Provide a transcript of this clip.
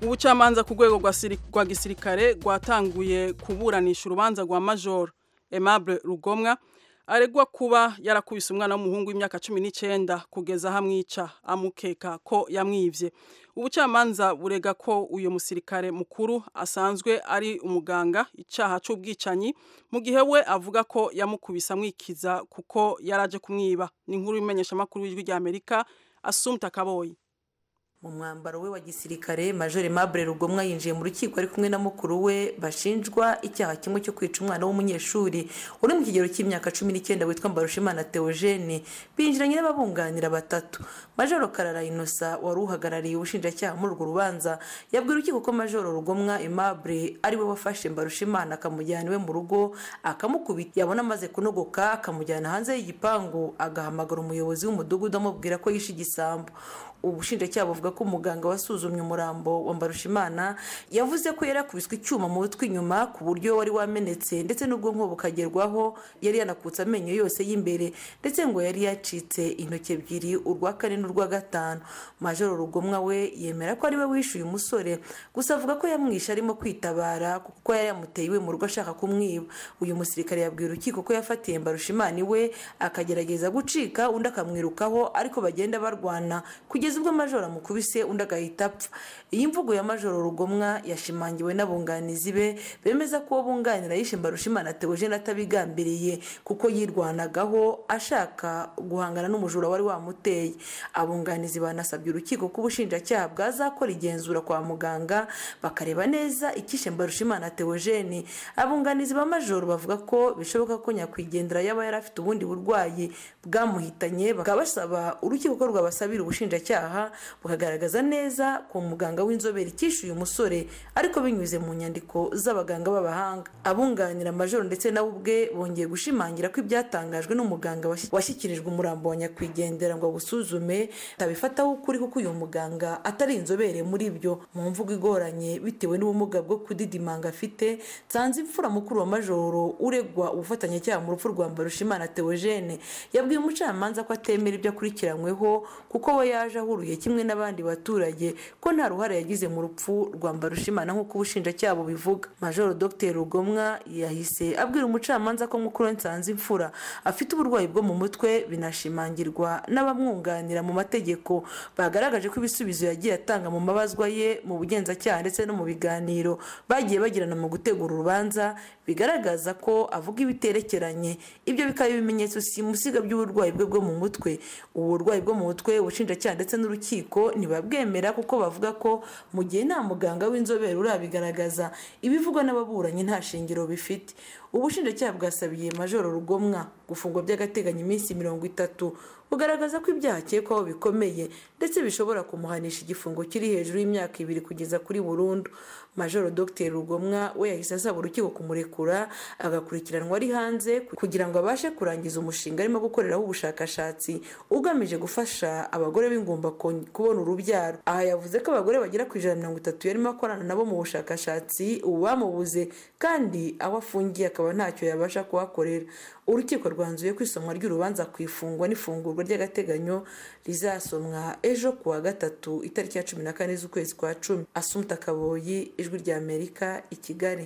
ubucamanza ku rwego rwa siri- rwa gisirikare rwatanguye kuburanisha urubanza rwa major aimable rugomwa aregwa kuba yarakubise umwana w'umuhungu w'imyaka cumi n'icyenda kugeza aho amwica amukeka ko yamwibye ubucamanza burega ko uyu musirikare mukuru asanzwe ari umuganga icyaha cy'ubwicanyi mu gihe we avuga ko yamukubise amwikiza kuko yaraje kumwiba ni inkuru y'imenyeshamakuru w'ijwi ry'amerika asumta kaboyi mu mwambaro we wa gisirikare major mabure rugomwa yinjiye mu rukiko ari kumwe na mukuru we bashinjwa icyaha kimwe cyo kwica umwana w'umunyeshuri uri mu kigero cy'imyaka cumi n'icyenda witwa mbarushimana theogene binjiranye n'ababunganira batatu major karara inosa wari uhagarariye ubushinjacyaha muri urwo rubanza yabwira urukiko ko major rugomwa aimable ari we wafashe mbarushimana akamujyana iwe mu rugo akamukubita yabona amaze kunogoka akamujyana hanze y'igipangu agahamagara umuyobozi w'umudugudu amubwira ko yishe igisambo ubushinjacyaha buvuga ko umuganga wasuzumye umurambo wa mbarushimana yavuze ko yari yakubiswe icyuma mu mutwe inyuma ku buryo wari wamenetse ndetse n'ubwonko bukagerwaho yari yanakutse amenyo yose y'imbere ndetse ngo yari yacitse intoki ebyiri urwa kane n'urwa gatanu majoro rugomwa we yemera ko ari we wishe uyu musore gusa avuga ko yamwishe arimo kwitabara kuko yari yamuteye iwe mu rugo ashaka kumwiba uyu musirikare yabwiye urukiko ko yafatiye mbarushimana iwe akagerageza gucika undi akamwirukaho ariko bagenda barwana kugeza ubwo majoro amukubise undi agahita apfa iyi mvugo ya majoro rugomwa yashimangiwe n'abunganizi be bemeza ko uwo bunganira yishe mbarushimana theogene atabigambiriye kuko yirwanagaho ashaka guhangana n'umujura wari wamuteye abunganizi banasabye urukiko ko ubushinjacyaha bwazakora igenzura kwa muganga bakareba neza icyishe mbarushimana theogene abunganizi ba majoro bavuga ko bishoboka ko nyakwigendera yaba yari afite ubundi burwayi bwamuhitanye bakaba basaba urukiko ko rwabasabira ubushinjacyaha ubushinjacyaha bukagaragaza neza ko muganga w'inzobere icyishe uyu musore ariko binyuze mu nyandiko z'abaganga b'abahanga abunganira majoro ndetse nawe ubwe bongeye gushimangira ko ibyatangajwe n'umuganga washyi- washyikirijwe umurambo wa nyakwigendera ngo awusuzume atabifataho ukuri kuko uyu muganga atari inzobere muri byo mu mvugo igoranye bitewe n'ubumuga bwo kudidimanga afite nsanze imfura mukuru wa majoro uregwa ubufatanyacyaha mu rupfu rwa mbarushimana theogene yabwiye umucamanza ko atemera ibyo akurikiranyweho kuko we yaje yaje ahuriye kimwe n'abandi baturage ko nta ruhare yagize mu rupfu rwa mbarushimana nk'uko ubushinjacyaha bubivuga majoro dr rugomwa yahise abwira umucamanza ko mukuru we nsanze imfura afite uburwayi bwo mu mutwe binashimangirwa n'abamwunganira mu mategeko bagaragaje ko ibisubizo yagiye atanga mu mabazwa ye mu bugenzacyaha ndetse no mu biganiro bagiye bagirana mu gutegura urubanza bigaragaza ko avuga ibiterekeranye ibyo bikaba ibimenyetso simusiga by'uburwayi bwe bwo mu mutwe ubu burwayi bwo mu mutwe ubushinjacyaha ndetse n'urukiko ntibabwemera kuko bavuga ko mu gihe nta muganga w'inzobere urabigaragaza ibivugwa n'ababuranyi nta shingiro bifite ubushinjacyaha bwasabiye majoro rugomwa gufungwa by'agateganyo iminsi mirongo itatu bugaragaza ko ibyaha akekwaho bikomeye ndetse bishobora kumuhanisha igifungo kiri hejuru y'imyaka ibiri kugeza kuri burundu majoro dr rugomwa we yahise asaba urukiko kumurekura agakurikiranwa ari hanze kugira ngo abashe kurangiza umushinga arimo gukoreraho ubushakashatsi ugamije gufasha abagore b'ingumba kon- kubona urubyaro aha yavuze ko abagore bagera ku ijana na mirongo itatu yarimo akorana nabo mu bushakashatsi ubu bamubuze kandi aho afungiye akaba ntacyo yabasha kuhakorera urukiko rwanzuye ko isomwa ry'urubanza ku ifungwa n'ifungurwa ry'agateganyo rizasomwa ejo ku wa gatatu itariki ya cumi na kane z'ukwezi kwa cumi asumta kaboyi ijwi ry'amerika i kigali